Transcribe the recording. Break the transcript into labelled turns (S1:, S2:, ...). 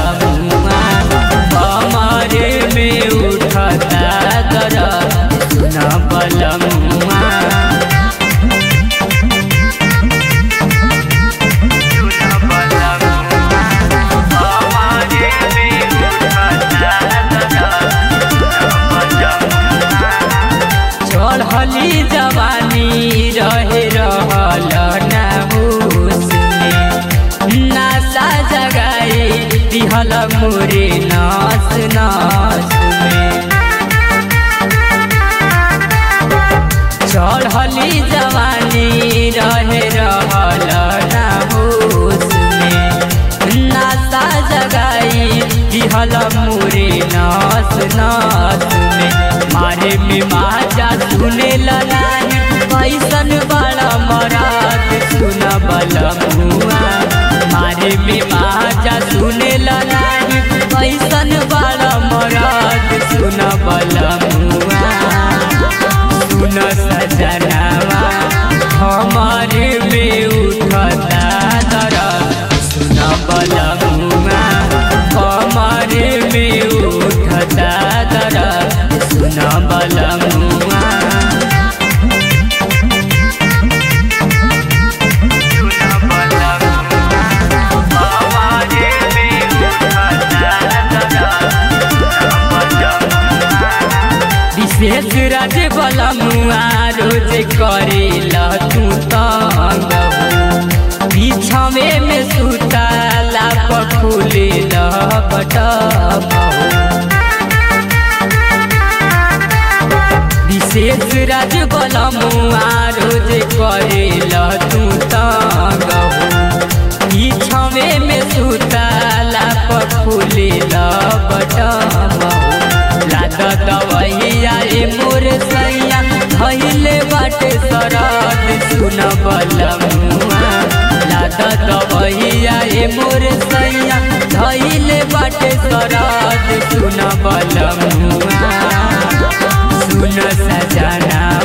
S1: बलमुआ हमारे में उठता दर सुन बलमुआ चढ़ली जवानी रहे रहल ना होश में नासा जगाई दिहल मोरे नास नास में चढ़ली जवानी रहे रहल ना होश में नासा जगाई दिहल मोरे नास नास में मारे में माजा सुने ललाई कैसन बड़ा मरात सुन बलमुआ मारे में माजा सुने ललाई कैसन बड़ा मरात सुन बलमुआ सुन सजनावा हमारे में उठता दर सुन बलमुआ हमारे में उठता दर सुन बलमुआ विशेष राज बलमुआ रोज करेला तू तंग हो बिछवे में सुताला पखुले बटम विशेष राज बलमुआ रोज करेला तू तंग हो बिछवे में सुताला पखुले बटम लाद दवैया ए मोर सैया धैले बाटे सरद सुन बलमुआ लाद दवैया ए मोर सैया धैले बाटे सरद सुन बलमुआ सुन सजना